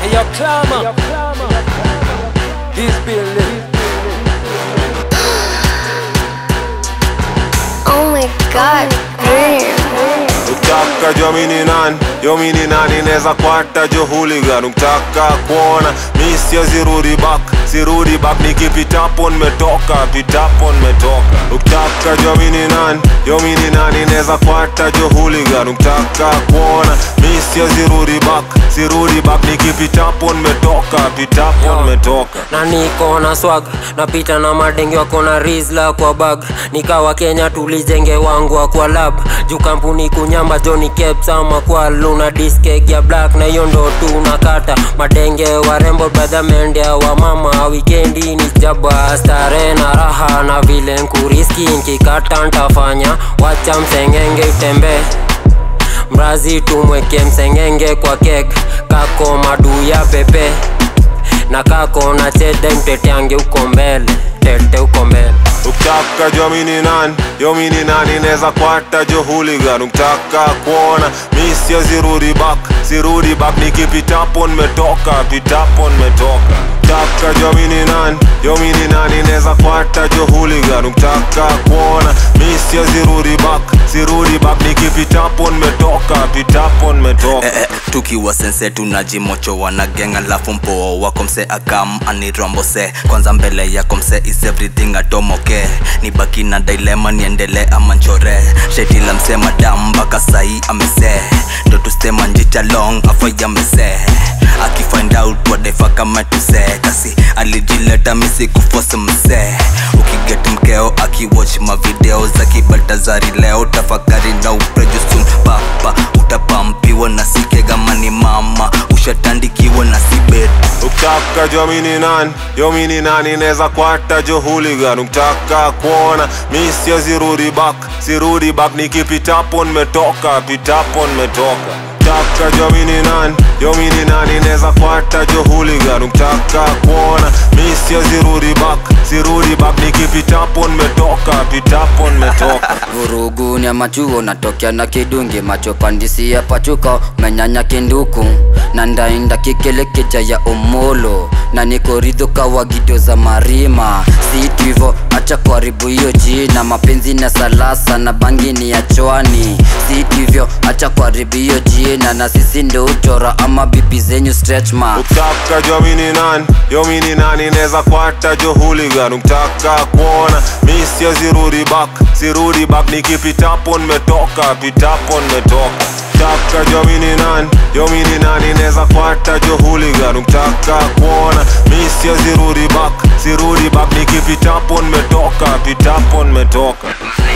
Hey, yo, climber. This building. Oh my god, damn. Ukitaka jua mini nani, yo mini nani neza kwata jo hooligan Ukitaka kuona mi siwezi rudi back, sirudi back nikipitapo nimetoka, pitapo nimetoka Ukitaka jua mini nani, yo mini nani neza kwata jo hooligan Ukitaka kuona mi siwezi rudi back, sirudi back nikipitapo nimetoka, pitapo nimetoka na niko na swag napita na madenge wako na rizla kwa bag nikawa kenya tulijenge wangu wa kwa lab juu kampuni kunyamba joni caps ama kwa luna diskeg ya black na hiyo ndo tunakata madenge warembo brother mendea wa mama wikendi ni jaba stare na raha na vile nkuriski nkikata ntafanya wacha msengenge utembee mrazi tumweke msengenge kwa kek kako madu ya pepe na kako na chede mteteange uko mbele tete uko mbele Ukitaka jua mini nani, yo mini nani neza kwata jo hooligan Ukitaka kuona mi siwezi rudi back, sirudi back nikipitapo nimetoka, pitapo nimetoka Ukitaka jua mini nani, yo mini nani neza kwata jo hooligan Ukitaka kuona mi siwezi rudi back, sirudi back nikipitapo nimetoka, pitapo nimetoka eh, eh, tukiwa sense tunajimochowa na geng alafu mpoa wako mse akam anirombose kwanza mbele yako mse is everything atomoke ni baki na dilema niendele ama nchore sheti la mse madam mpaka sahi amese ndo tustema njicha long afa mese akifind out wadefa kama tuse kasi alijileta misi kufose mse ukiget mkeo akiwatch mavideo za kibaltazari leo tafakari na uprejusum papa utapampiwa na sikegamani mama ushatandikiwa na sibet Ukitaka jua mini nani, yo mini nani neza kwata jo hooligan Ukitaka kuona mi siwezi rudi back, sirudi back nikipitapo nimetoka, pitapo nimetoka Ukitaka jua mini nani, yo mini nani neza kwata jo hooligan Ukitaka kuona mi siwezi rudi back, sirudi back nikipitapo nimetoka, pitapo nimetoka vurugu ni ya machuo natokea na kidungi macho pandisi ya pachuka menyanya kinduku na ndainda kikelekeja ya omolo na nikoridho kawa gido za marima si hivo acha kuharibu hiyo jina mapenzi na salasa na bangini ya chwani si hivyo acha kuharibu hiyo jina na sisi ndo uchora ama bibi zenyu stretch mark Ukitaka jua mini nani, yo mini nani neza kwata jo hooligan Ukitaka kuona mi siwezi rudi back, sirudi back nikipitapo nimetoka, pitapo nimetoka Ukitaka jua mini nani, yo mini nani neza kwata jo hooligan Ukitaka kuona mi siwezi rudi back, sirudi back nikipitapo nimetoka, pitapo nimetoka